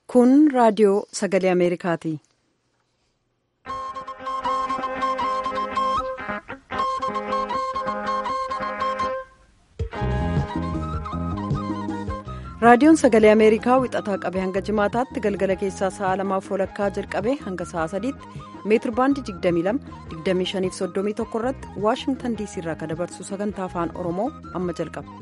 Kun raadiyoo sagalee Ameerikaati. Raadiyoon sagalee Ameerikaa wixataa qabee hanga jimaataatti galgala keessaa sa'a lamaaf walakkaa jalqabee hanga sa'a sadiitti meetir baandii 22-25-31 irratti waashingtan diisii irraa kan dabarsu sagantaa afaan oromoo amma jalqaba.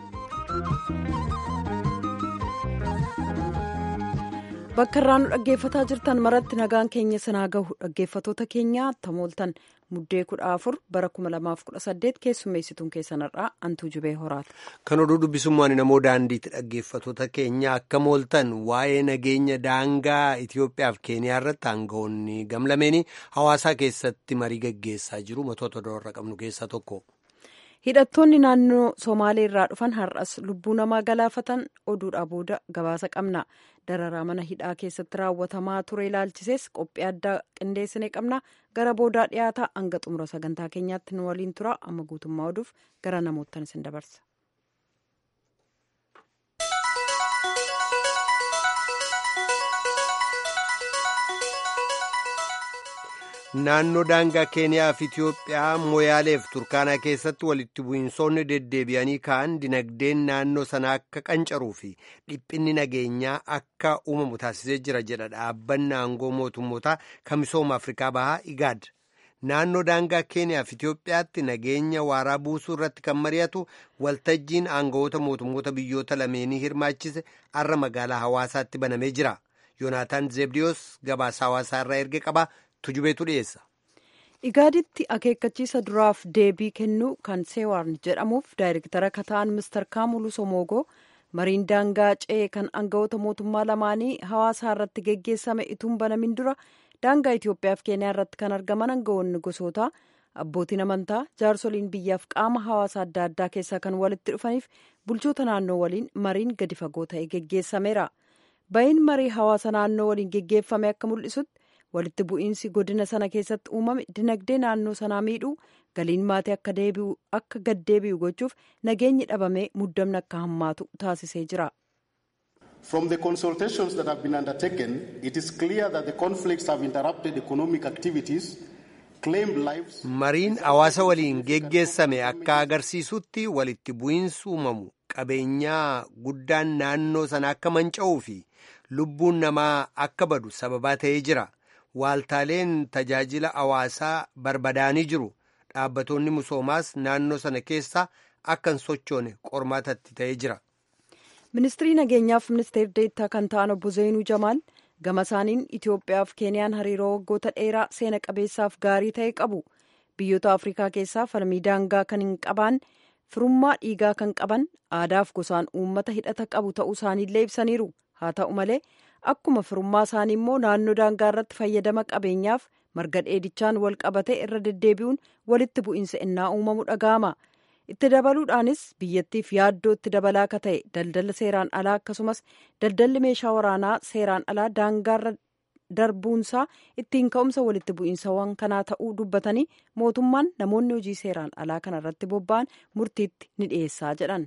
bakka irraa nu dhaggeeffataa jirtan maratti nagaan keenya sinaa gahu dhaggeeffatoota keenya tamooltan muddee kudha afur bara 2018 keessummeessituun keessanarraa antuu jubee horaati. kan oduu dubbisummaan namoo daandiitti dhaggeeffatoota keenya akka mooltan waa'ee nageenya daangaa Itoophiyaa fi Keeniyaa irratti aangawoonni gamlameenii hawaasaa keessatti marii gaggeessaa jiru matoota doorra qabnu keessaa tokko. hidhattoonni naannoo somaalee irraa dhufan har'as lubbuu namaa galaafatan oduudhaa booda gabaasa qabna dararaa mana hidhaa keessatti raawwatamaa ture ilaalchisees qophii addaa qindeessine qabna gara boodaa dhiyaataa hanga xumura sagantaa keenyaatti nu waliin tura amma guutummaa oduuf gara namoottan isin dabarsa. naannoo daangaa keeniyaa fi itiyoophiyaa mooyaaleef turkaanaa keessatti walitti bu'iinsoonni deddeebi'anii ka'an dinagdeen naannoo sana akka qancaruu fi dhiphinni nageenyaa akka uumamu taasisee jira jedha dhaabbanni aangoo mootummootaa kan misooma afrikaa bahaa igaad naannoo daangaa keeniyaa fi itiyoophiyaatti nageenya waaraa buusuu irratti kan mari'atu waltajjiin aangawoota mootummoota biyyoota lameenii hirmaachise arra magaalaa hawaasaatti banamee jira yoonaataan zeebdiyoos gabaasa hawaasaa irraa erge qaba. tujubeetu dhiyeessa. igaaditti akeekkachiisa duraaf deebii kennuu kan seewaarn jedhamuuf daayirektara kataan mister kaamulu somoogoo mariin daangaa ce'ee kan aangawoota mootummaa lamaanii hawaasaa irratti geggeessame ituun banamin dura daangaa itiyoophiyaa fi keeniyaa irratti kan argaman aangawoonni gosoota abbootiin amantaa jaarsoliin biyyaaf qaama hawaasa adda addaa keessaa kan walitti dhufaniif bulchoota naannoo waliin mariin gadi fagoo ta'e geggeessameera ba'iin marii hawaasa naannoo waliin geggeeffame akka mul'isutti. walitti bu'iinsi godina sana keessatti uumame dinagdee naannoo sanaa miidhuu galiin maatii akka gad deebi'u gochuuf nageenyi dhabamee muddamni akka hammaatu taasisee jira. From the consultations that have been undertaken, it is clear that the conflicts have interrupted economic activities, claimed lives. Mariin hawaasa waliin geggeessame akka agarsiisutti walitti bu'iinsi uumamu qabeenyaa guddaan naannoo sana akka manca'uu fi lubbuun namaa akka badu sababaa ta'ee jira. waaltaaleen tajaajila hawaasaa barbadaanii jiru dhaabbatoonni misoomaas naannoo sana keessa akka hin sochoone qormaatatti ta'ee jira. ministirii nageenyaaf ministeer deettaa kan ta'an obbo Zeenuu Jamaal gama isaaniin Itoophiyaa fi Keeniyaan hariiroo waggoota dheeraa seena qabeessaaf gaarii ta'e qabu biyyoota Afrikaa keessaa falmii daangaa kan hin qabaan firummaa dhiigaa kan qaban aadaaf gosaan uummata hidhata qabu ta'uu isaaniillee ibsaniiru haa ta'u malee. akkuma firummaa isaanii immoo naannoo daangaa irratti fayyadama qabeenyaaf marga dheedichaan wal qabate irra deddeebi'uun walitti bu'iinsa innaa uumamu dhaga'ama itti dabaluudhaanis biyyattiif yaaddoo itti dabalaa akka ta'e daldala seeraan alaa akkasumas daldalli meeshaa waraanaa seeraan alaa daangaarra darbuunsaa ittiin ka'umsa walitti bu'iinsawwan kanaa ta'uu dubbatanii mootummaan namoonni hojii seeraan alaa kana irratti bobba'an murtiitti ni dhiyeessaa jedhan.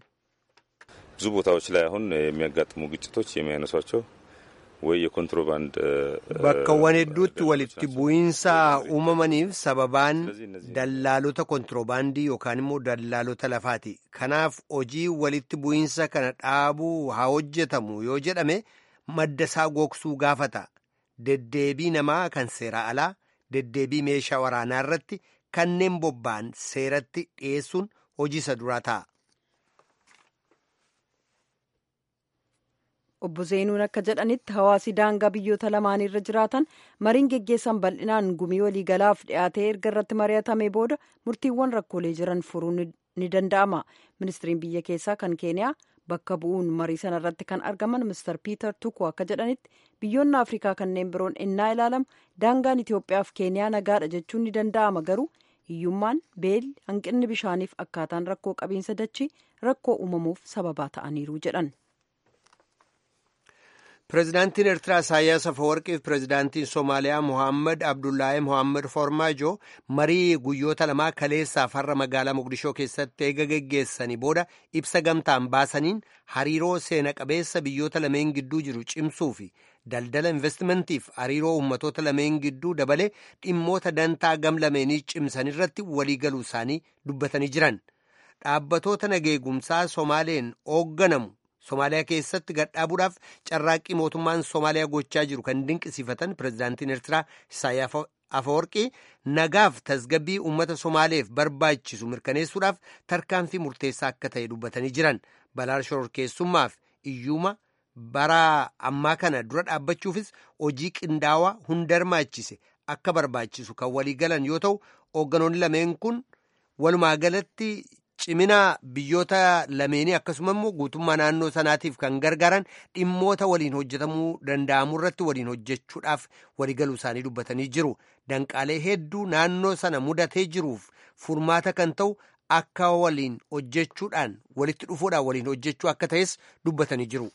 ብዙ ቦታዎች ላይ አሁን የሚያጋጥሙ ግጭቶች የሚያነሷቸው ወይ የኮንትሮባንድ bakkawwan hedduutti walitti bu'iinsa uumamaniif sababaan dallaalota kontiroobaandii yookaan immoo dallaalota lafaati kanaaf hojii walitti bu'iinsa kana dhaabuu haa hojjetamu yoo jedhame madda isaa gogsuu gaafata deddeebii namaa kan seera alaa deddeebii meeshaa waraanaa irratti kanneen bobba'an seeratti dhiyeessuun hojii isa duraa ta'a. obbo Zeenuun akka jedhanitti hawaasi daangaa biyyoota lamaanirra jiraatan mariin geggeessan bal'inaan gumii waliigalaaf dhiyaatee erga irratti mari'atame booda murtiiwwan rakkoolee jiran furuun ni danda'ama ministiriin biyya keessaa kan keeniyaa bakka bu'uun marii sana irratti kan argaman mister piiter tuku akka jedhanitti biyyoonni afrikaa kanneen biroon ennaa ilaalamu daangaan itiyoophiyaaf keeniyaa nagaadha jechuun ni danda'ama garuu hiyyummaan beelli hanqinni bishaaniif akkaataan rakkoo qabiinsa dachii rakkoo uumamuuf sababaa ta'aniiru jedhan. Pireezidaantiin Eertiraa Isaayyaas Afeworqii fi Pireezidaantiin Somaaliyaa Mohaammed Abdullaahi Mohaammed Formaajo marii guyyoota lamaa kaleessaaf har'a magaalaa Mogadishoo keessatti eega geggeessanii booda ibsa gamtaan baasaniin hariiroo seena qabeessa biyyoota lameen gidduu jiru cimsuu fi daldala investimentiif hariiroo ummatoota lameen gidduu dabalee dhimmoota dantaa gam lameenii cimsan irratti waliigaluu isaanii dubbatanii jiran. Dhaabbatoota nageegumsaa Somaaleen hoogganamu. Somaaliyaa keessatti gadhaabuudhaaf carraaqqii mootummaan Somaaliyaa gochaa jiru kan dinqisiifatan pireezidaantiin Eertiraa Isaayyaas Afeworqii nagaaf tasgabbii uummata Somaaleef barbaachisu mirkaneessuudhaaf tarkaanfii murteessaa akka ta'e dubbatanii jiran balaa shororkeessummaaf iyyuma bara ammaa kana dura dhaabbachuufis hojii qindaawaa hunda hirmaachise akka barbaachisu kan waliigalan yoo ta'u hoogganoonni lameen kun walumaa galatti. cimina biyyoota lameenii akkasuma immoo guutummaa naannoo sanaatiif kan gargaaran dhimmoota waliin hojjetamuu danda'amu irratti waliin hojjechuudhaaf waliigaluu isaanii dubbatanii jiru danqaalee hedduu naannoo sana mudatee jiruuf furmaata kan ta'u akka waliin hojjechuudhaan walitti dhufuudhaan waliin hojjechuu akka ta'es dubbatanii jiru.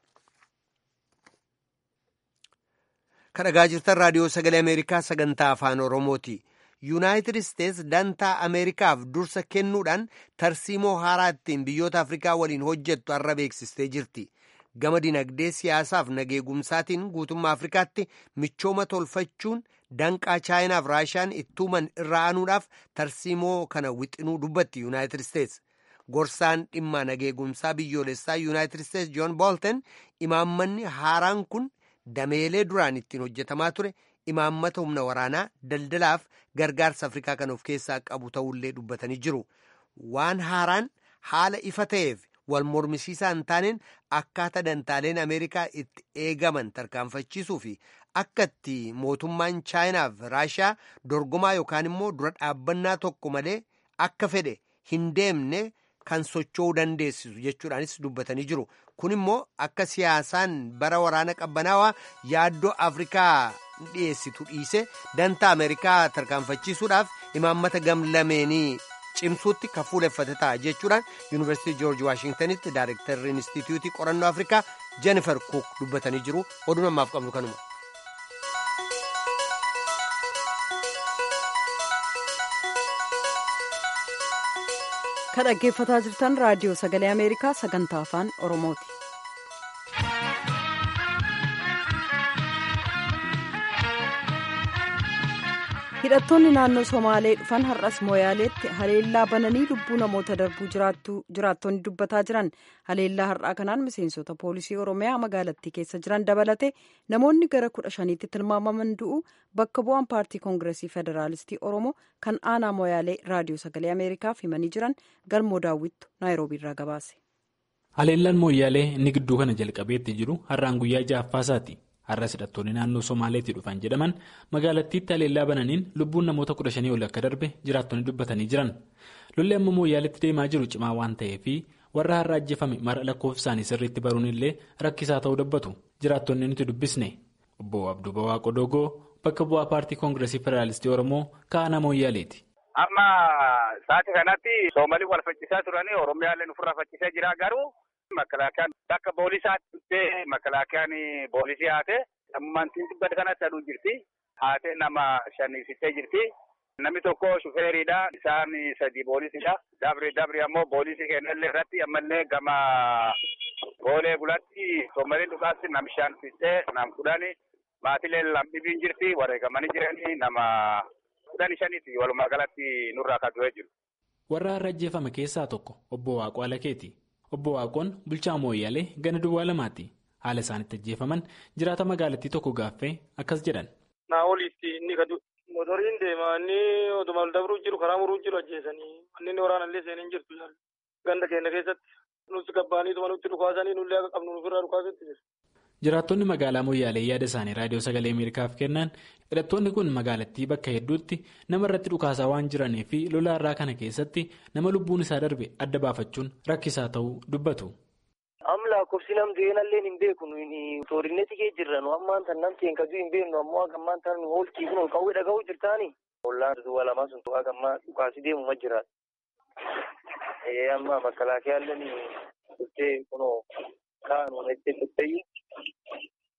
kan dhagaa jirtan raadiyoo sagalee ameerikaa sagantaa afaan oromooti. yuunaayitid isteets dantaa ameerikaaf dursa kennuudhaan tarsiimoo haaraa ittiin biyyoota afrikaa waliin hojjettu har'a beeksistee jirti gama dinagdee siyaasaaf nageegumsaatiin guutummaa afrikaatti michooma tolfachuun danqaa chaayinaaf raashiyaan ittuuman irra aanuudhaaf tarsiimoo kana wixinuu dubbatti yuunaayitid isteets gorsaan dhimma nageegumsaa biyyoolessaa yuunaayitid isteets joon boolten imaammanni haaraan kun dameelee duraan ittiin hojjetamaa ture. imaammata humna waraanaa daldalaaf gargaarsa afrikaa kan of keessaa qabu ta'ullee dubbatanii jiru waan haaraan haala ifa ta'eef wal mormisiisaa hin taaneen akkaataa dantaaleen ameerikaa itti eegaman tarkaanfachiisuu fi akka itti mootummaan chaayinaaf raashiyaa dorgomaa yookaan immoo dura dhaabbannaa tokko malee akka fedhe hin deemne kan socho'uu dandeessisu jechuudhaanis dubbatanii jiru kun immoo akka siyaasaan bara waraana qabbanaawaa yaaddoo afrikaa dhiyeessitu dhiise dantaa ameerikaa tarkaanfachiisuudhaaf imaammata gam lameenii cimsuutti kan fuuleffate ta'a jechuudhaan yuunivarsiitii joorji waashingtanitti daayirektarri inistituutii qorannoo afrikaa jennifer cook dubbatanii jiru oduu namaaf qabnu kanuma. kan dhaggeeffataa jirtan raadiyoo sagalee ameerikaa sagantaa afaan oromooti. hidhattoonni naannoo somaalee dhufan har'as mooyaaleetti haleellaa bananii lubbuu namoota darbuu jiraattonni dubbataa jiran haleellaa har'aa kanaan miseensota poolisii oromiyaa magaalattii keessa jiran dabalate namoonni gara kudha shaniitti tilmaamaman du'u bakka bu'aan paartii koongiresii federaalistii oromoo kan aanaa mooyaalee raadiyoo sagalee ameerikaaf himanii jiran galmoo daawwittu naayiroobiirraa gabaase. haleellaan mooyaalee inni gidduu kana jalqabeetti jiru har'aan guyyaa ja'affaasaati. har'as hidhattoonni naannoo somaaleetti dhufan jedhaman magaalattiitti haleellaa bananiin lubbuun namoota kudha shanii ol akka darbe jiraattonni dubbatanii jiran lolli amma mooyaaleetti deemaa jiru cimaa waan ta'eef warra har'a ajjeefame mara lakkoofsaanii sirriitti baruun illee rakkisaa ta'uu dubbatu jiraattonni nuti dubbisne obbo abduu bawaaqo dogoo bakka bu'aa paartii koongiresii federaalistii oromoo kaanaa mooyaaleeti. amma sa'aatii kanatti soomalii wal faccisaa turanii oromiyaallee ofirraa faccisaa jira garuu. Makalaakiyaan bakka boolisaatti dhuftee makalaakiyaan boolisii haate ammantiin dubbata kanatti aduu jirti. Haatee nama shannisittee jirti. Namni tokko shufeeriidha. Isaan sadi boolisiidha. Dabri dabri ammoo boolisii kennallee irratti ammallee gama goolee bulatti soomaliin dhugaatti nam shan fixee nam kudhani maatilee lamdhibiin jirti. Wareegamanii jiranii nama kudhani shaniiti walumaa galatti nurraa kadu'ee jiru. Warra har'a ajjeefame keessaa tokko obbo Waaqoo Alakeeti. Obbo Waaqoon bulchaa mooyyaalee gana duwwaa lamaati. Haala isaanitti ajjeefaman jiraata magaalattii tokko gaaffee akkas jedhan. Naa oliitti inni gadu motoriin deemaa inni oduma dabruu jiru karaa muruu jiru ajjeesanii manneen waraanallee seenanii jirtu ganda keenya keessatti nuti gabbaaniituma nutti dhukaasanii nullee akka qabnu nufirraa dhukaasutti jiru. Jiraattonni magaalaa Moyyaalee yaada isaanii raadiyoo sagalee Ameerikaaf kennan hidhattoonni kun magaalattii bakka hedduutti nama irratti dhukaasaa waan jiranii fi lola irraa kana keessatti nama lubbuun isaa darbe adda baafachuun rakkisaa ta'uu dubbatu. Am lakkoofsi nam du'eenallee hin beeku toorineeti kee jirra nu ammaan tan nam teen kaduu hin beeknu ammoo gammaan tan hooltii kun ol qawwee dhaga'uu jirtaani. Ollaan duwwaa lamaa sun tu'aa gammaa dhukaasii deemu ma jiraata. Amma makalaakiyaallee dhuftee kunoo kaa'an itti dhuftee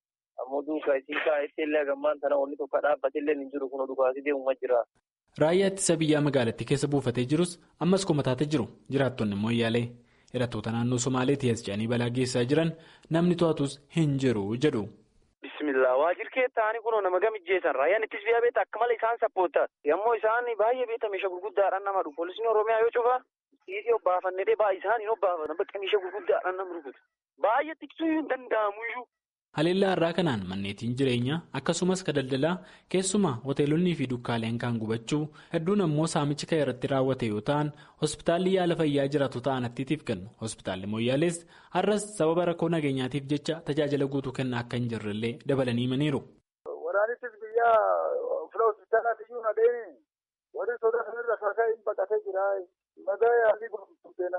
ammoo duukaa isin kaa'etti illee gammaan tana wanni tokko dhaabbate illee hin jiru kun dhukaasii deemuma jira. Raayyaa ittisa biyyaa magaalattii keessa buufatee jirus ammas komataatee jiru jiraattonni immoo yaalee hidhattoota naannoo Somaaleetii as ce'anii balaa geessaa jiran namni to'atus hin jiru jedhu. Bismillah waajirkee ta'anii kunoo nama gamijjeessan raayyaan ittisa biyyaa beektaa akka malee isaan sappoota yommuu isaan baay'ee beektaa meeshaa gurguddaadhaan nama dhufu poolisiin oromiyaa yoo cufa dhiisii obbaafannee baay'ee isaan hin obbaafatan bakka meeshaa gurguddaadhaan nama rukutu baay'ee tiksuu hin danda'amu iyyuu. Haleellaa irraa kanaan manneetiin jireenyaa akkasumas ka daldalaa keessumaa hoteelonnii fi dukkaaleen kan gubachuu hedduun ammoo saamichi kan irratti raawwate yoo ta'an hospitaalli yaala fayyaa jiraatu ta'anattiitiif kennu hospitaalli mooyyaalees har'as sababa rakkoo nageenyaatiif jecha tajaajila guutuu kennaa akka hin jirrellee dabalanii himaniiru. Waraanittis biyya fila hospitaalaatti iyyuu nadeemi warri sodaa sanarra kasaa hin baqatee jira madaa yaalii gurgurtuu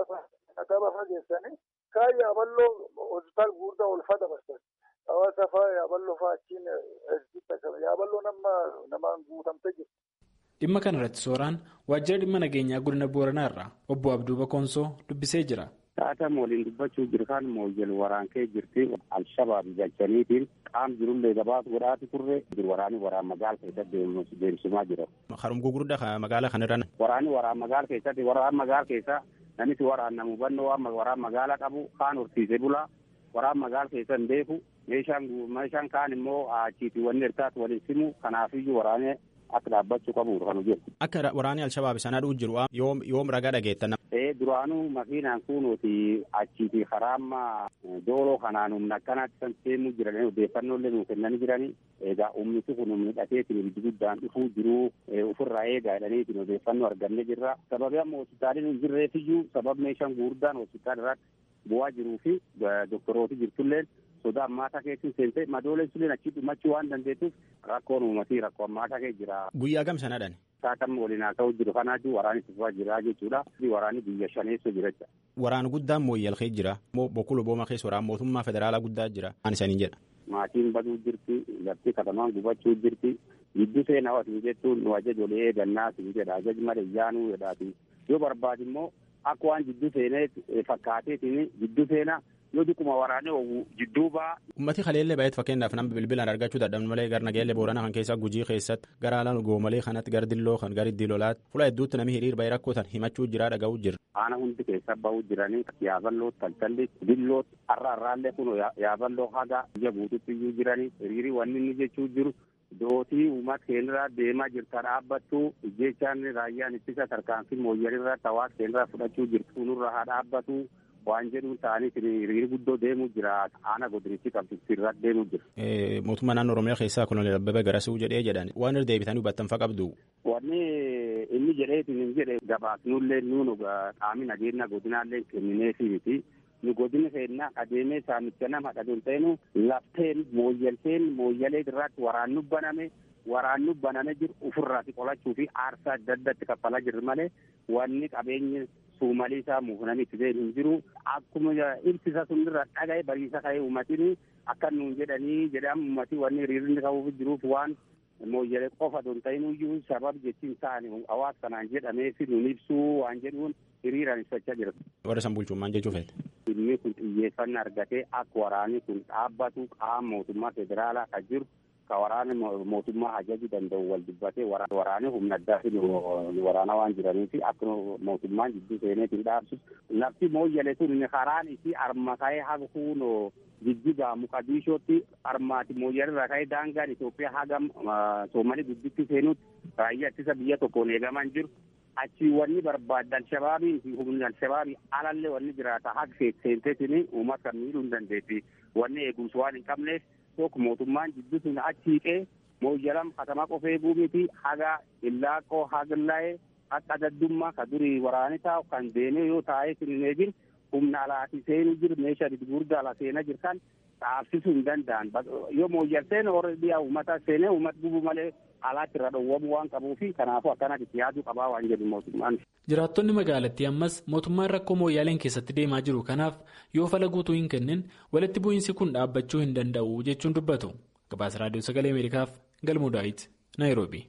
nagaa baafaa geessanii. Kaan yaaballoo hospitaal guddaa olfaa dabarsan. Hawaasa fa'aa yaaballoo fa'aa achiin yaaballoo nama namaan guutamtee jirti. Dhimma kana irratti sooraan waajjira dhimma nageenyaa godina Booranaa irraa obbo Abduu Bakoonsoo dubbisee jira. Taatama waliin dubbachuu jiru kan mooyyel waraankee jirti al-shabaab galchaniitiin qaam jirullee gabaas godhaati turre waraani waraan magaala keessatti deemsimaa jira. Harum gurguddaa magaala kanarra. Waraani waraan magaala keessatti waraan magaala keessa namichi waraanna hubannoo waan waraan magaala qabu kaan horsiisee bulaa waraan magaala keessa hin beeku meeshaan meeshaan kaan immoo achiiti wanni ertaatu waliin simu kanaafiyyuu waraanee akka dhaabbachuu qabu kan hojjetu. Akka waraanni al-shabaab sana dhuu jiru yoom ragaa dhageettan. Ee duraanuu makiinaan kunuuti achiiti karaamma dooloo kanaan humna akkanaatti kan seenu jiranii odeeffannoolee nuu kennanii jiranii egaa ummiti kun humni dhateetiin ibiddi guddaan dhufuu jiruu ofirraa eegaa jedhaniitiin odeeffannoo argannee jirra sababii amma hospitaaliin hin jirreefiyyuu sababa meeshaan guddaan hospitaal irratti bu'aa jiruu fi doktorooti jirtulleen sodaa ammaataa keessi seentee madooleen suleen achi dhumachuu waan dandeettuuf rakkoon uummatii rakkoo ammaataa kee jira. Guyyaa gam sanadhan. Saatamma waliin haa ta'u jiru kanaatu waraanni tufaa jira jechuudha. Waraanni biyya shaneessoo jira jecha. Waraana guddaan mooyyal kee jira. Bokkuu booma keessa waraana mootummaa federaalaa guddaa jira. Waan isaanii jedha. Maatiin baduu jirti. Lafti katamaan gubachuu jirti. Giddu seenaa watiin jettuun nu ajaj olii eegannaa siin jedha. Ajaj malee yaanuu jedhaati. Yoo barbaade immoo akka waan jiddu seenee fakkaateetiin jiddu seenaa yoo dhiquma waraanee owu jidduu ba'a. Ummati kaleellee baay'eetu fakkeenyaaf nama bilbilaan argachuu dadhabnu malee gara nageellee boorana kan keessaa gujii keessatti gara alaan goomalee kanatti gara dilloo kan gara iddii lolaatti fuula hedduutti namni hiriir baay'ee rakkootan himachuu jira dhaga'uu jira. Aana hundi keessa bahuu jiranii yaaballoo taltalli dilloo har'a har'aallee kun yaaballoo haga biyya guututti iyyuu jiranii hiriirii wanni inni jechuu jiru. Dootii uummata keenyarraa deemaa jirta dhaabbattu jechaan raayyaan ittisa tarkaanfii mooyyalirraa hawaasa keenyarraa fudhachuu jirtu nurra haa dhaabbatu waan jedhuun ta'anii hiriirri guddoo deemuu jira aana godinichi qabsiisuu irratti deemuu jira. Mootummaa naannoo Oromiyaa keessaa Koloneel Abbabee Garasuu jedhee jedhan waan irra deebitanii hubattanfa qabdu. Wanni inni jedheetiin hin jedhe gabaasnullee nuun qaamni nageenya godinaallee kennineefii miti. nu godina keenya adeemee saamicha nama dhadhuun ta'inu lafteen mooyyalteen mooyyalee irratti waraannu baname waraannu baname jiru ofirraati qolachuu fi aarsaa adda addatti kaffalaa jirru malee wanni qabeenyi suumalii isaa muufnanii itti hin jiru akkuma ibsisa sunirra dhagaye bariisa ka'ee uummatini akka nuun jedhanii jedhamu uummatii wanni hiriirri qabuuf jiruuf waan mooyyalee qofa don ta'inuyyuu sabab jechiin ta'ani hawaasa kanaan jedhameefi nuun ibsuu waan jedhuun hiriiraan ibsachaa jira. Warra san bulchummaan jechuu feete. Inni kun xiyyeeffannaa argatee akka waraanni kun dhaabbatu qaama mootummaa federaalaa kan jiru ka waraana mootummaa ajajuu danda'u wal dubbatee waraanni humna addaatiin waraana waan jiraniif akka mootummaan jidduu seeneetiin dhaabsu lafti mooyyale sun karaan isii arma ka'ee haga kuunoo jijjigaa muqadiishootti armaati mooyyalirraa ka'ee daangaan Itoophiyaa haga Soomalii gudditti seenutti raayyaa ittisa biyya tokkoon eegaman jiru. achi wanni barbaadde alshabaabiin fi humni alshabaabii alallee wanni jiraata haga seenteetiin uummata kan miidhuu hin dandeetti wanni eegumsi waan hin qabneef tokko mootummaan jidduu sun achi hiqee mooyyalam katama qofa eeguu miti haga illaaqoo hagallaa'ee akka daddummaa ka durii waraani taa'u kan deemee yoo taa'ee hin eegin humna alaati seenuu jiru meeshaa gurguddaa ala seenaa jirtan dhaabsisuu hin danda'an yoo mooyyal seene warra dhiyaa uummata seenee uummata gubuu malee alaatti irra dhowwamuu waan qabuufi kanaafuu akkanatti itti yaaduu qabaa waan jedhu mootummaan. Jiraattonni magaalattii ammas mootummaan rakkoo mooyyaaleen keessatti deemaa jiru kanaaf yoo fala guutuu hin kennin walitti bu'iinsi kun dhaabbachuu hin danda'u jechuun dubbatu. Gabaasa Raadiyoo Sagalee Ameerikaaf Galmuu Daawit, Naayiroobi.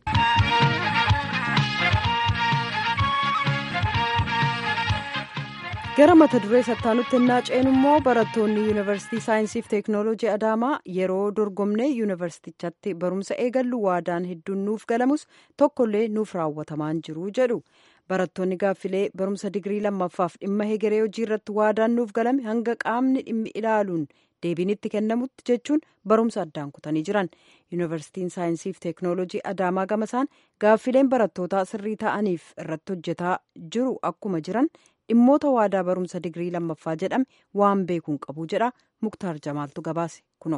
gara mata duree sattaanutti innaa ceenu immoo barattoonni yuunivarsiitii saayinsiif teeknooloojii adaamaa yeroo dorgomnee yuunivarsiitichatti barumsa eegallu waadaan hedduun nuuf galamus tokkollee nuuf raawwatamaan jiru jedhu barattoonni gaaffilee barumsa digirii lammaffaaf dhimma hegeree hojii irratti waadaan nuuf galame hanga qaamni dhimmi ilaaluun deebiin itti kennamutti jechuun barumsa addaan kutanii jiran yuunivarsiitiin saayinsiif teeknooloojii adaamaa gamasaan gaaffileen barattootaa sirrii ta'aniif irratti hojjetaa jiru akkuma jiran dhimmoota waadaa barumsa digirii lammaffaa jedhame waan beekuun qabu jedha muktaar jamaaltu gabaase kuno.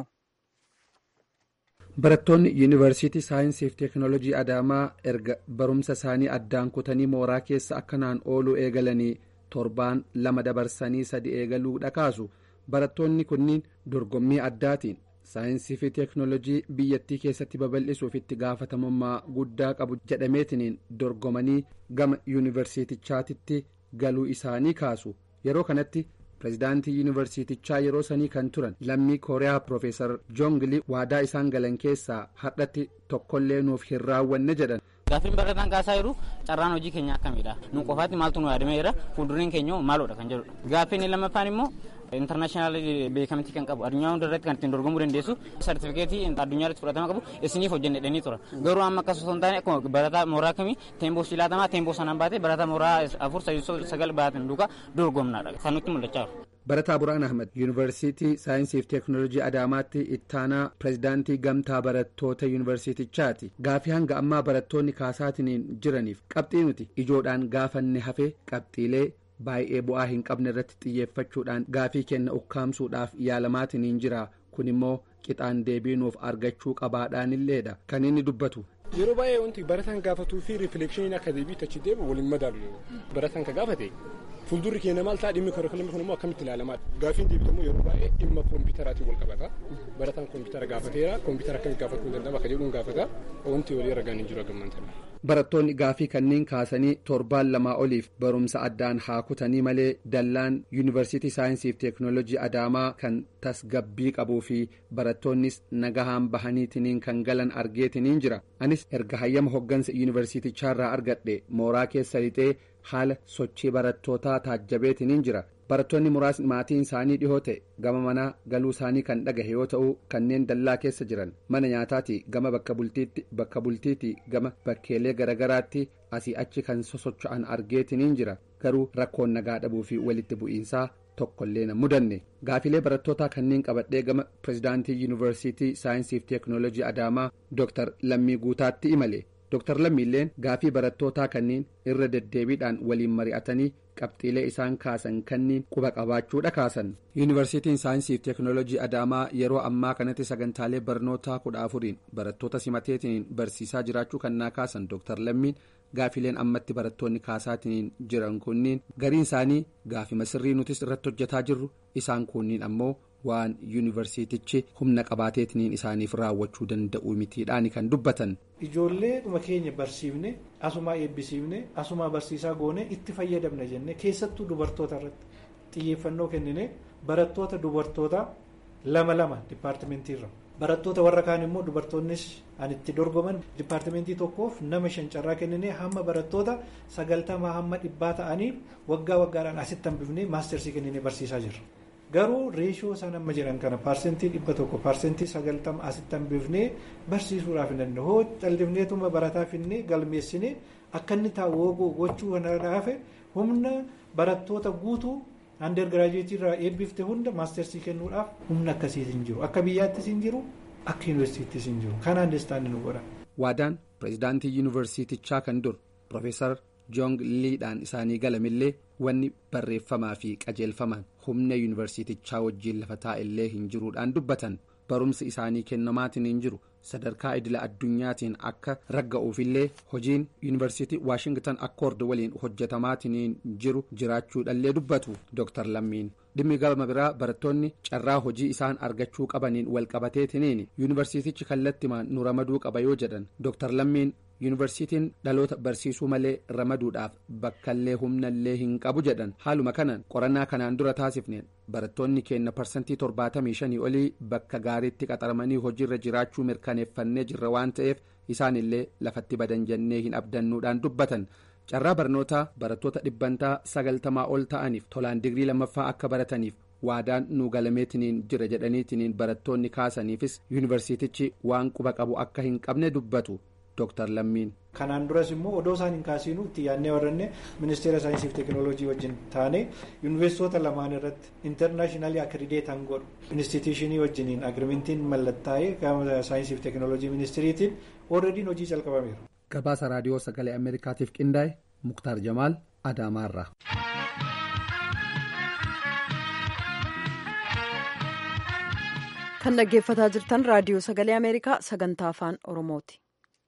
barattoonni yuunivarsiitii saayinsiif teeknooloojii adaamaa erga barumsa isaanii addaan kutanii mooraa keessa akkanaan ooluu eegalanii torbaan lama dabarsanii sadi eegaluu dhakaasu barattoonni kunniin dorgommii addaatiin saayinsii fi teeknooloojii biyyattii keessatti babal'isuuf itti gaafatamummaa guddaa qabu jedhameetiniin dorgomanii gama yuunivarsiitichaatitti galuu isaanii kaasu yeroo kanatti pirezidaantii yuunivarsiitichaa yeroo sanii kan turan lammii kooriyaa piroofeesar joongilii waadaa isaan galan keessaa har'atti tokkollee nuuf hin raawwanne jedhan. Gaaffiin barataan kaasaa jiru carraan hojii keenya akkamidha nu qofaatti maaltu nu yaadamee jira fuuldureen keenya maaloodha kan jedhudha gaaffiin lammaffaan immoo intarnaashinaal beekamtii kan qabu addunyaa hunda irratti kan ittiin dorgomuu dandeessu sartifikeetii addunyaa irratti fudhatama qabu isiniif hojjennedhanii tura garuu amma akkas osoo hin taane akkuma barataa mooraa kamii teemboo silaatamaa teemboo sanaan baate barataa mooraa afur sadii sagal baatan duukaa dorgomnaadha kan nutti mul'achaa jiru. barataa buraan ahmad yuunivarsiitii saayinsiif teeknooloojii adaamaatti ittaanaa pirezidaantii gamtaa barattoota yuunivarsiitichaati gaafii hanga ammaa barattoonni kaasaatiniin jiraniif qabxii nuti ijoodhaan gaafanne hafee qabxiilee baay'ee bu'aa hin qabne irratti xiyyeeffachuudhaan gaafii kenna ukkaamsuudhaaf yaalamaatiniin jira kun immoo qixaan deebiinuuf argachuu qabaadhaanilleedha kan inni dubbatu. yeroo baay'ee wanti barataan gaafatuu fi riifleekshiniin akka deebiitti achi deebi'u waliin madaalu barataan ka gaafate fuuldurri keenya maal ta'a dhimmi karikulumii kun immoo akkamitti ilaalamaa gaafiin deebitamu yeroo baay'ee dhimma koompiyuutaraatiin wal qabata barataan koompiyuutara gaafateera koompiyuutara akkamitti gaafachuu danda'ama akka jedhuun gaafata wanti walii ragaan hin jiru gammantan. barattoonni gaafii kanneen kaasanii torbaan lamaa oliif barumsa addaan haa kutanii malee dallaan yuunivarsiitii saayinsiif teeknooloojii adaamaa kan tasgabbii qabuu fi barattoonnis nagahaan bahaniitiniin kan galan argeetiniin jira anis erga hayyama hoggansa yuunivarsiitichaarraa argadhe mooraa keessa lixee haala sochii barattootaa taajjabeetiniin jira barattoonni muraasni maatiin isaanii dhihoo ta'e gama manaa galuu isaanii kan dhagahe yoo ta'u kanneen dallaa keessa jiran mana nyaataati gama bakka bultiitti bakka bultiiti gama bakkeelee garagaraatti asii achi kan sosocho'an argeetiniin jira garuu rakkoon nagaa dhabuu fi walitti bu'iinsaa tokkollee na mudanne gaafilee barattootaa kanneen qabadhee gama pirezidaantii yuunivarsiitii saayinsiif teeknooloojii adaamaa dooktar lammii guutaatti imale dooktar lammiilleen gaafii barattootaa kanneen irra deddeebiidhaan waliin mari'atanii qabxiilee isaan kaasan kanneen quba qabaachuudha kaasan yuunivarsiitiin saayinsiif teeknooloojii adaamaa yeroo ammaa kanatti sagantaalee barnootaa kudha afuriin barattoota simateetiin barsiisaa jiraachuu kannaa kaasan dooktar lammiin gaafileen ammatti barattoonni kaasaatiin jiran kunniin gariin isaanii gaafima sirrii nutis irratti hojjetaa jirru isaan kunniin ammoo waan yuunivarsiitichi humna qabaateetiniin isaaniif raawwachuu danda'u mitiidhaani kan dubbatan. ijoollee dhuma keenya barsiifne asumaa eebbisiifne asumaa barsiisaa goone itti fayyadamna jenne keessattuu dubartoota irratti xiyyeeffannoo kennine barattoota dubartoota lama lama dipaartimentiirra barattoota warra kaan immoo dubartoonnis an itti dorgoman dipaartimentii tokkoof nama shan carraa kennine hamma barattoota sagaltamaa hamma dhibbaa ta'anii waggaa waggaadhaan asitti hambifnee maastersii kennine barsiisaa jirra. garuu reeshoo isaan amma jiran kana paarseentii dhibba tokko paarseentii sagaltama asitti hambifnee barsiisuudhaaf hin danda'u hoo callifneetuma barataa finnee galmeessine akka inni taa'u gochuu kanarraaf humna barattoota guutuu ander giraajuweetii irraa eebbifte hunda maastersii kennuudhaaf humna akkasiis hin jiru akka biyyaattis hin jiru akka yuunivarsiitiis hin jiru kana andeestaanii nu godha. waadaan pirezidaantii yuunivarsiitichaa kan dur piroofeesar joong liidhaan isaanii galamillee wanni barreeffamaa fi qajeelfamaan humna yuunivarsiitichaa wajjiin lafa taa'ellee hin jiruudhaan dubbatan barumsi isaanii kennamaatiin hin jiru sadarkaa idila addunyaatiin akka ragga'uufillee hojiin yuunivarsiitii waashingtan akkoord waliin hojjetamaatiin jiru jiraachuudhallee dubbatu dooktar lammiin dhimmi gama biraa barattoonni carraa hojii isaan argachuu qabaniin walqabateetiniin yuunivarsiitichi kallattimaan nu ramaduu qaba yoo jedhan dooktar lammiin yuunivarsiitiin dhaloota barsiisuu malee ramaduudhaaf bakkallee humnallee hin qabu jedhan haaluma kanaan qorannaa kanaan dura taasifneen barattoonni keenya parsantii torbaatamii shanii olii bakka gaariitti qaxaramanii hojiirra jiraachuu mirkaneeffannee jirra waan ta'eef isaan illee lafatti badan jennee hin abdannuudhaan dubbatan carraa barnootaa barattoota dhibbantaa sagaltamaa ol ta'aniif tolaan digrii lammaffaa akka barataniif waadaan nu galameetiniin jira jedhaniitiniin barattoonni kaasaniifis yuunivarsiitichi waan quba qabu akka hin qabne dubbatu dooktar lammiin. kanaan duras immoo odoo isaan hin kaasiinu itti yaadnee warranne ministeera saayinsii fi teekinooloojii wajjin taane yuunivarsiitota lamaan irratti intarnaashinaali akirideetan godhu instituushinii wajjiniin agirimentiin mallattaa'ee gama saayinsii fi teekinooloojii ministiriitiin oolrediin hojii jalqabameera. gabaasa raadiyoo sagalee ameerikaatiif qindaa'e muktaar jamaal adaamaarraa. kan dhaggeeffataa jirtan raadiyoo sagalee ameerikaa sagantaa afaan oromooti.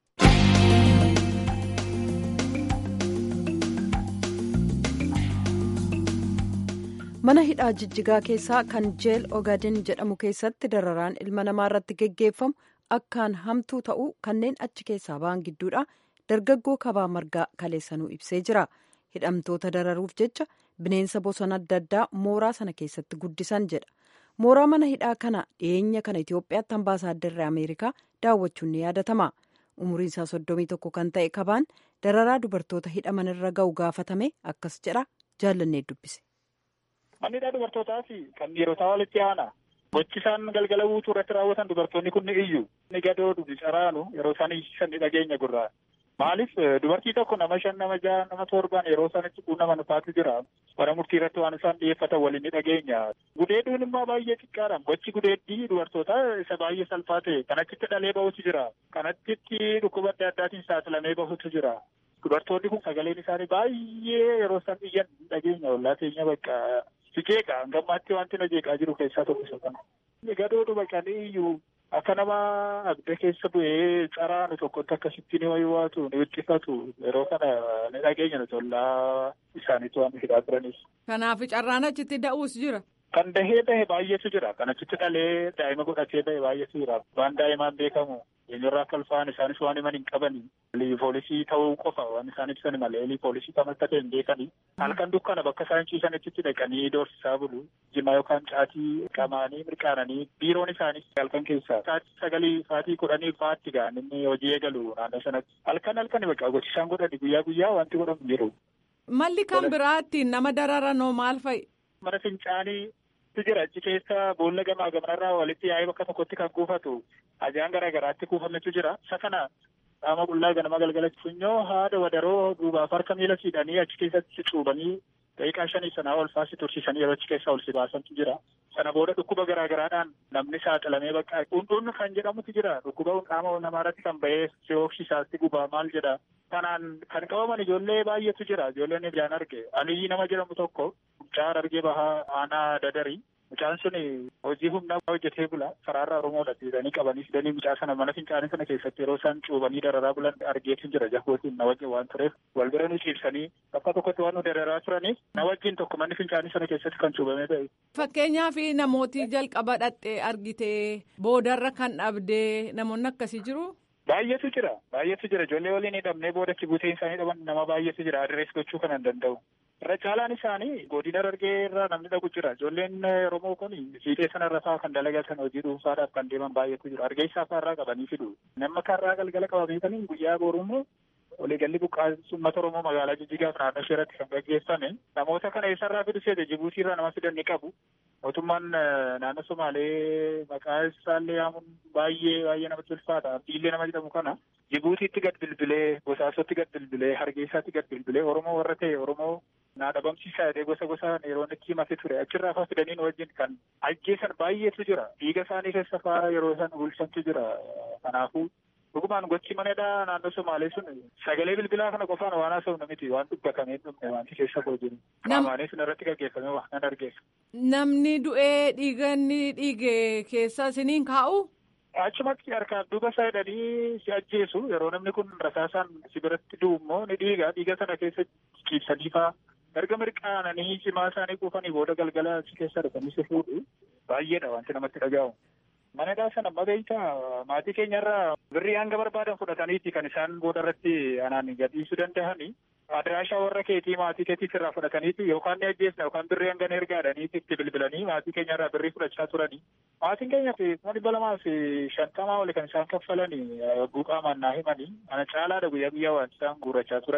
mana hidhaa jijjigaa keessaa kan jeel ogaden jedhamu keessatti dararaan ilma namaa irratti geggeeffamu akkaan hamtuu ta'uu kanneen achi keessaa ba'an gidduudha dargaggoo kabaa margaa kaleessanuu ibsee jira hidhamtoota dararuuf jecha bineensa bosona adda addaa mooraa sana keessatti guddisan jedha mooraa mana hidhaa kana dhiyeenya kana itiyoophiyaatti ambaasaadarri ameerikaa daawwachuun ni yaadatama umuriin isaa soddomii tokko kan ta'e kabaan dararaa dubartoota hidhaman irra ga'u gaafatame akkas jedha jaallannee dubbise. Manni hidhaa dubartootaa fi kan dhiirotaa walitti aana. Gochi isaan galgala guutuu irratti raawwatan dubartoonni kun ni iyyu. Ni gadoo dhugi caraanu yeroo isaan iyyisan ni dhageenya gurraa. Maaliif dubartii tokko nama shan nama jaha nama torban yeroo isaan itti quunnaman faatu jira. Bara murtii irratti waan isaan dhiyeeffatan waliin ni dhageenya. Gudeeduun immoo baay'ee xiqqaadha. Gochi gudeeddii dubartootaa isa baay'ee salphaa ta'e. Kan achitti dhalee bahutu jira. Kan achitti dhukkuba adda addaatiin saaxilamee bahutu jira. Dubartoonni kun sagaleen isaanii baay'ee yeroo isaan iyyan dhageenya ollaa teenya bakka Sijeeqa gammaatti wanti na jeeqaa jiru keessaa tokko isa kana. Gadoodhu baqanii iyyuu akka nama abda keessa bu'ee caraanu tokkotti akkasitti ni wayiwaatu ni wixxifatu yeroo kana ni dhageenya nuti ollaa isaaniitu waan hidhaa turanis. Kanaaf carraan achitti da'uus jira. Kan dahee bahe baay'eetu jira. Kan achitti dhalee daa'ima godhatee bahe baay'eetu jira. Waan daa'imaan beekamu eenyurraa akka ulfaan isaanis waan himan hin qabani. Poolisii ta'uu qofa waan isaan ibsan malee poolisii kam akka ta'e hin beekani. Halkan dukkana bakka isaan ciisan achitti dhaqanii doorsisaa bulu. Jimaa yookaan caatii qamaanii mirqaananii biiroon isaanii halkan keessaa sa'aatii sagalii sa'aatii kudhanii fa'aatti ga'an inni hojii eegalu naannoo sanatti. Halkan halkan bakka gochisaan godhani guyyaa guyyaa wanti godhamu jiru. Malli kan biraatti nama dararanoo maal fa'i? Mana fincaanii jira achi keessa boolla gamaa gamanarraa walitti yaa'ee bakka tokkotti kan kuufatu ajaan garaa garaatti kuufametu jira. Isa kana qaama qullaa ganama galgala funyoo haada wadaroo duubaaf harka miila siidhanii achi keessatti cuubanii daqiiqaa shanii sanaa ol faasi tursiisanii yeroo achi keessaa ol si baasantu jira. Sana booda dhukkuba garaa garaadhaan namni saaxilamee bakka hundun kan jedhamutu jira. Dhukkuba qaama namaarratti kan bahee si oofshisaatti gubaa maal jedha. Kanaan kan qabaman ijoollee baay'eetu jira. Ijoolleen ijaan arge. Aliyyi nama jedhamu tokko mucaa argee bahaa aanaa dadarii. Mucaan sun hojii humnaa hojjetee bula. Karaarraa Oromoodha jedhanii qabanii fidanii mucaa sana mana fincaanii sana keessatti yeroo isaan cuubanii dararaa bulan argeetu jira. Jahootiin na wajjin waan tureef wal bira nu ciibsanii bakka tokkotti waan nu dararaa turaniif na wajjin tokko manni fincaanii sana keessatti kan cuubamee ta'e. Fakkeenyaaf namooti jalqaba dhaqxee argitee boodarra kan dhabdee namoonni akkasii jiru. Baay'eetu jira. Baay'eetu jira. Ijoollee waliin hidhamnee booda achi buuteen isaanii dhaban nama baay'eetu jira. Adirees gochuu kan hin danda'u. Irra caalaan isaanii godina Harargee irraa namni dhaqu jira. Ijoolleen Oromoo kun fiixee sanarra fa'aa kan dalagatan hojii dhuunfaadhaaf kan deeman baay'eetu jiru. Hargeysaa fa'arraa qabanii fidu. Nama karraa galgala qabameetanii guyyaa boruummoo waliigalli buqqaa'insa uummata Oromoo magaalaa Jijjigaaf naannoo ishee irratti kan gaggeeffame. Namoota kana eessarraa fidu seete Jibuutii irraa nama fidan ni qabu. Mootummaan naannoo Somaalee maqaa isaallee yaamuun baay'ee baay'ee namatti ulfaata. Abdiillee nama jedhamu kana Jibuutiitti gad bilbilee, Bosaasotti gad bilbilee, Hargeysaatti gad bilbilee, Oromoo warra ta'e Oromoo naa dhabamsiisaa jedhee gosa gosaan yeroo itti himate ture. Achirraa faa fidaniin wajjin kan ajjeesan baay'eetu jira. Dhiiga isaanii keessa faa yeroo isaan bulchantu jira. Kanaafuu dhugumaan gochi manadhaa naannoo Somaalee sun sagalee bilbilaa kana qofaan waan haasofnu miti waan dubbatamee dhumne wanti keessa koo jiru. Qaamaanis irratti gaggeeffame waan nan argeessa. Namni du'ee dhiiganni dhiige keessa isiniin kaa'u? Achumatti harkaan duuba isaa hidhanii si ajjeesu yeroo namni kun rasaasaan si biratti du'u immoo ni dhiiga dhiiga sana keessa ciibsanii faa erga mirqaananii cimaa isaanii quufanii booda galgala achi keessa dhufanii si fuudhu baay'eedha wanti namatti dhaga'u. Manadhaa sana amma beektaa maatii keenyarraa birrii hanga barbaadan fudhataniiti kan isaan booda irratti anaan gadhiisuu danda'ani. Adiraashaa warra keetii maatii keetiif irraa fudhataniiti yookaan ni ajjeesna yookaan birrii hanga ergaadhaniiti itti bilbilanii maatii keenyarraa birrii fudhachaa turani. Maatiin keenya fi kuma dhibba lamaa fi shantamaa oli kan isaan kaffalani buqaamaan naa himani. Ana caalaadha guyyaa guyyaa waan isaan guurrachaa turan.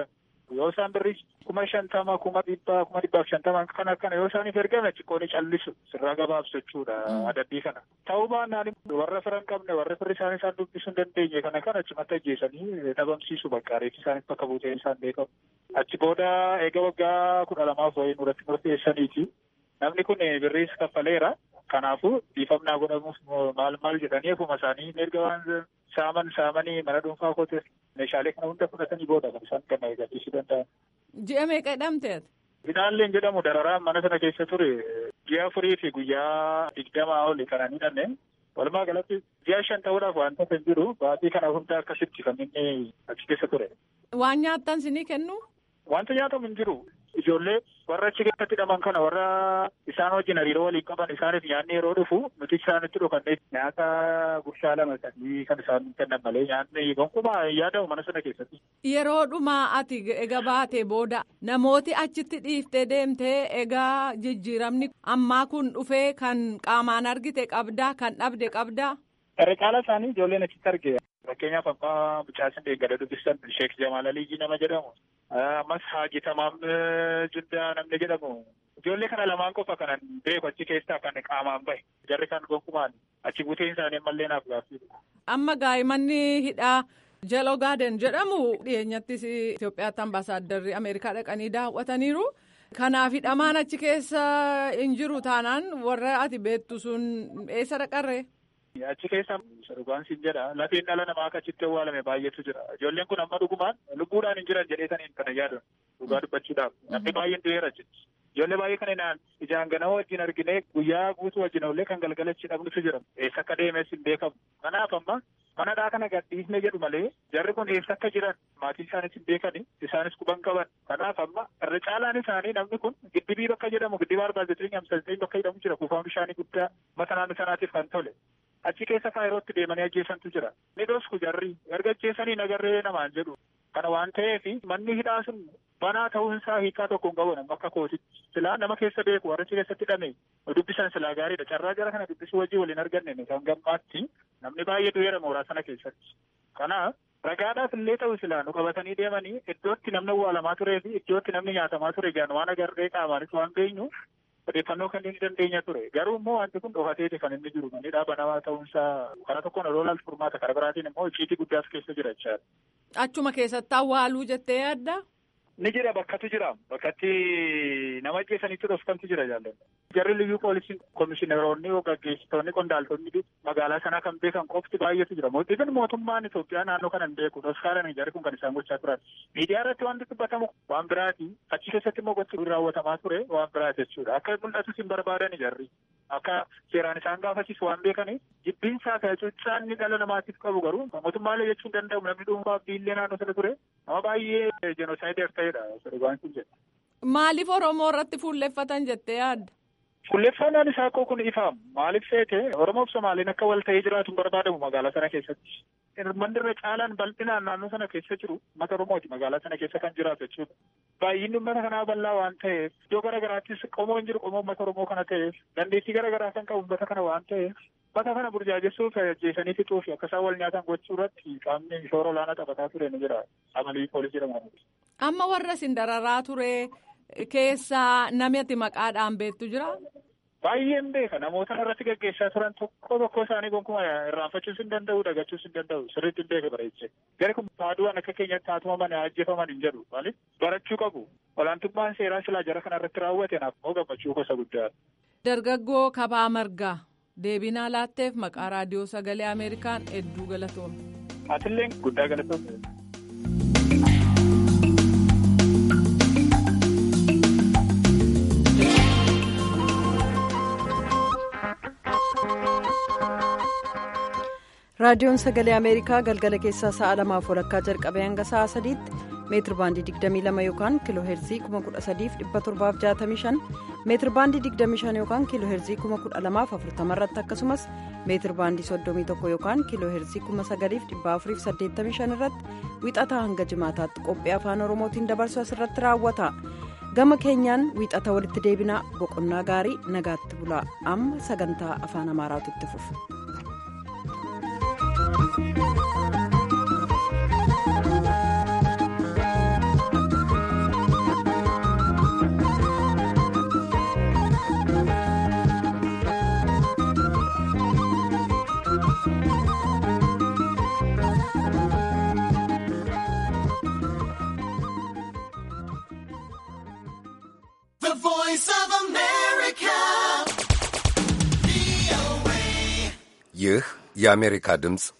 yoo isaan birrii kuma shantama kuma dhibbaa kuma dhibbaaf shantama kana kana yoo isaaniif ergame xiqqooni callisu sirraa gabaabsu jechuudha adabbii kana ta'uu baannaan warra fira hin qabne warra firri isaanii isaan dubbisuu hin dandeenye kana kana achumatti ajjeesanii dhabamsiisu bakka reefi isaaniif bakka buutee isaan beekamu achi booda eega waggaa kudha lamaaf wayii nurratti murteessaniiti namni kun birriis kaffaleera kanaafuu dhiifamnaa godhamuuf maal maal jedhanii ofuma isaanii erga waan saaman saamanii mana dhuunfaa koote meeshaalee kana hunda fudhatanii booda kan isaan kan gadhiisuu danda'an. Ji'a meeqa hidhamteet? Finaalleen jedhamu dararaan mana sana keessa ture ji'a afurii fi guyyaa digdamaa oli kanan hidhanne walumaa galatti ji'a shan ta'uudhaaf wanta kan jiru baatii kana hunda akkasitti kan inni achi keessa ture. Waan nyaattan sinii kennu? Wanta nyaatamu hin jiru. Ijoollee warra achi keessatti hidhaman kana warra isaan wajjin hariiroo waliin qaban isaaniif nyaanni yeroo dhufu nuti isaanitti dhokannee nyaata gurshaa lama sadii kan isaan kennan malee nyaanni gonkumaa yaadamu mana sana keessatti. Yeroo dhumaa ati egaa baate booda namooti achitti dhiiftee deemtee egaa jijjiiramni ammaa kun dhufee kan qaamaan argite qabdaa kan dhabde qabdaa. Irra caala isaanii ijoolleen achitti arge. Fakkeenyaaf abbaa mucaasin deeggada dubbistan Sheek Jamaal Aliyyii nama jedhamu. Ammas Haaji Tamaam Juddaa namni jedhamu. Ijoollee kana lamaan qofa kanan beeku achi keessaa kan qaamaan bahe. Jarri kan gonkumaan achi buteen isaanii ammallee naaf gaaffiidha. Amma gaa'immanni hidhaa Jelo Gaaden jedhamu dhiyeenyattis Itoophiyaatti ambaasaaddarri Ameerikaa dhaqanii daawwataniiru. Kanaaf hidhamaan achi keessa hin jiru taanaan warra ati beektu sun eessa dhaqarree? Achi keessa dhugaan siin jedha lafeen dhala namaa akka achitti awwaalame baay'eetu jira. Ijoolleen kun amma dhugumaan lubbuudhaan hin jiran jedheetaniin kana yaadan dhugaa dubbachuudhaaf namni baay'een du'eera jechuudha. Ijoollee baay'ee kan inaan ijaan ganama wajjin argine guyyaa guutuu wajjin ollee kan galgalachi dhabnutu jira. Eessa akka deemes hin beekamu. Kanaaf amma manadhaa kana gadhiisne jedhu malee jarri kun eessa akka jiran maatii isaanis hin beekani isaanis quban qaban. Kanaaf amma irra caalaan isaanii namni kun giddibii bakka jedhamu giddiba arbaa zeetirii hamsa bakka jedhamu jira kuufaan bishaanii guddaa mata naannoo sanaatiif kan tole. achi keessa faayirootti deemanii ajjeesantu jira. Ni dhosku jarri erga ajjeesanii nagarree namaan jedhu. Kana waan ta'eef manni hidhaa sun banaa ta'uun isaa hiikaa tokko hin qabu nama akka kootitti. Silaa nama keessa beeku warra achi keessatti hidhame dubbisan silaa gaariidha. Carraa jara kana dubbisuu wajjin waliin arganne kan gammaatti namni baay'ee du'eera mooraa sana keessatti. Kanaaf ragaadhaaf illee ta'u silaa nu qabatanii deemanii iddootti namni awwaalamaa turee fi iddootti namni nyaatamaa ture gaan waan agarree qaamaanis waan geenyu odeeffannoo kanneen dandeenya ture garuu immoo wanti kun dhokateeti kan inni jiru manni dhaaba namaa ta'uunsaa karaa tokkoon oloolaan furmaata karaa biraatiin immoo icciitii guddaas keessa jira jechaadha. Achuma keessatti awwaaluu jettee yaadda? Ni jira bakkatu jira bakkatti nama ajjeesanitti dhofkantu jira jaalladha. Jarri liyyuu poolisiin komishineroonni gaggeessitoonni qondaaltonni magaalaa sanaa kan beekan qofti baay'eetu jira. Mootiin mootummaan Itoophiyaa naannoo kana hin beeku. Doskaalan jarri kun kan isaan gochaa turan. Miidiyaa irratti wanti dubbatamu waan biraati. Achi keessatti immoo gosti raawwatamaa ture waan biraati jechuudha. Akka mul'atus hin barbaadan jarri. Akka seeraan isaan gaafachiisu waan beekaniif jibbinsaa fi hacuuccaan inni dhala namaatiif qabu garuu mootummaalee jechuun danda'amu namni dhuunfaa biillee naannoo sana ture nama baay'ee jenoosaayidar ta'edha. Waan jedha. Maaliif Oromoo irratti fuulleffatan jettee yaadda? Fuulleffannaan isaa koo kun ifaam maaliif seete Oromoo fi Somaaliin akka wal ta'ee jiraatu hin barbaadamu magaalaa sana keessatti. Manni irra caalaan bal'inaan naannoo sana keessa jiru uummata Oromooti magaalaa sana keessa kan jiraatu jechuudha. Baay'inni uummata kanaa bal'aa waan ta'eef iddoo garaagaraattis qomoo hin jiru qomoo uummata Oromoo kana ta'eef dandeettii garaagaraa kan qabu uummata kana waan ta'eef uummata kana burjaajessuuf ajjeesanii fixuu fi akka isaan wal nyaatan gochuu irratti qaamni shoora olaanaa taphataa ture ni jira. Amalii poolisii jedhamu. Amma warra isin dararaa ture keessaa namatti maqaadhaan beektu jira? Baay'een beeka namoota irratti gaggeessaa turan tokko tokko isaanii gonkumaa irraanfachuus hin danda'u dagachuus hin danda'u sirriitti hin beeka bareechee gari kun faaduwaan akka keenyatti haatumaman ajjeefaman hin jedhu maaliif barachuu qabu olaantummaan seeraa silaa jara kana irratti raawwate naaf immoo gammachuu gosa guddaadha. Dargaggoo Kabaa Margaa deebinaa laatteef maqaa raadiyoo sagalee Ameerikaan hedduu galatoome. Atillee guddaa galatoome. raadiyoon sagalee ameerikaa galgala keessaa sa'a lamaaf walakkaa jalqabee hanga sa'a sadiitti meetir baandii 22 yookaan kiiloo heerzii 13765 meetir baandii 25 yookaan kiiloo heerzii 12040 irratti akkasumas meetir baandii 31 yookaan kiiloo heerzii 9485 irratti wiixataa hanga jimaataatti qophii afaan oromootiin dabarsu asirratti raawwata gama keenyaan wiixata walitti deebinaa boqonnaa gaarii nagaatti bulaa amma sagantaa afaan amaaraatu itti fufu. የአሜሪካ ድምፅ